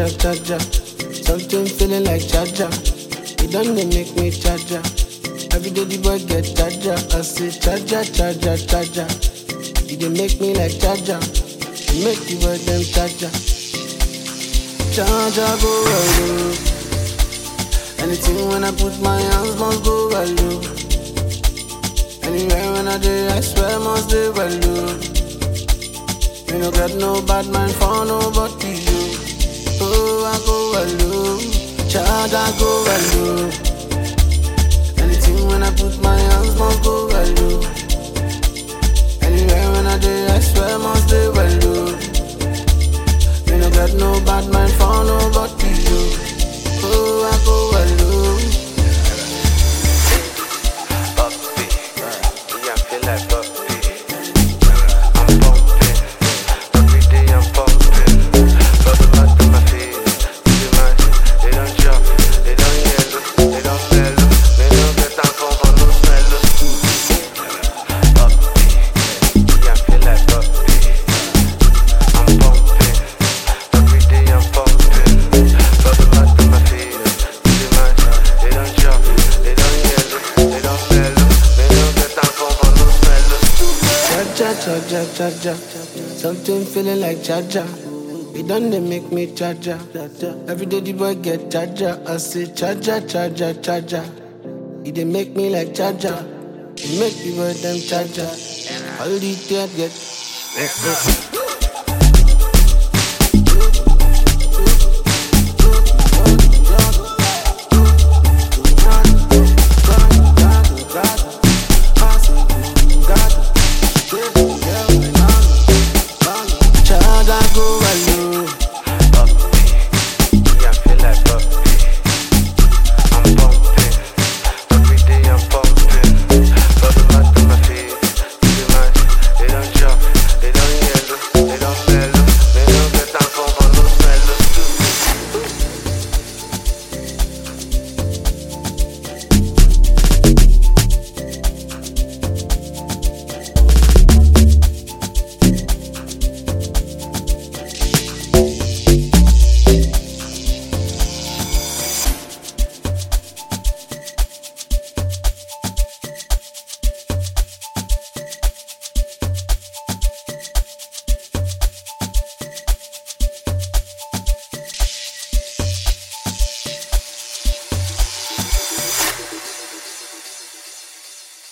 cha cha cha. Something feeling like cha cha. It done they make me cha cha. Every day the boy get cha cha. I say cha cha cha cha cha cha. It dey make me like cha cha. It make the boy them cha cha. Cha cha go well oh. Anything when I put my hands must go well oh. Anywhere when I do, I swear must do well oh. Me no got no bad mind for nobody you. Oh, I go alone, child I go alone. Anything when I put my hands must go alone. Anywhere when I do, I swear must do alone. Me no got no bad mind for nobody you. Oh, I go alone. Puppy, yeah, I feel like puppy. I'm pumping, every day I'm pumping. Bubble bath to my feet, see my, they don't chop, they don't yellow, they don't mellow, they don't get time for for no smell. Puppy, yeah, I feel like puppy. I'm pumping, every day I'm pumping. Bubble bath to my feet, see my, they don't chop, they don't yellow, they don't mellow, they don't get time for for no smell. Cha cha cha cha cha cha. Something feeling like cha cha. It done they make me cha cha. Every day the boy get cha cha. I say cha cha cha cha cha cha. It dey make me like cha cha. It make the boy them cha cha. All the tears get. Eh, eh. Child, I go alone.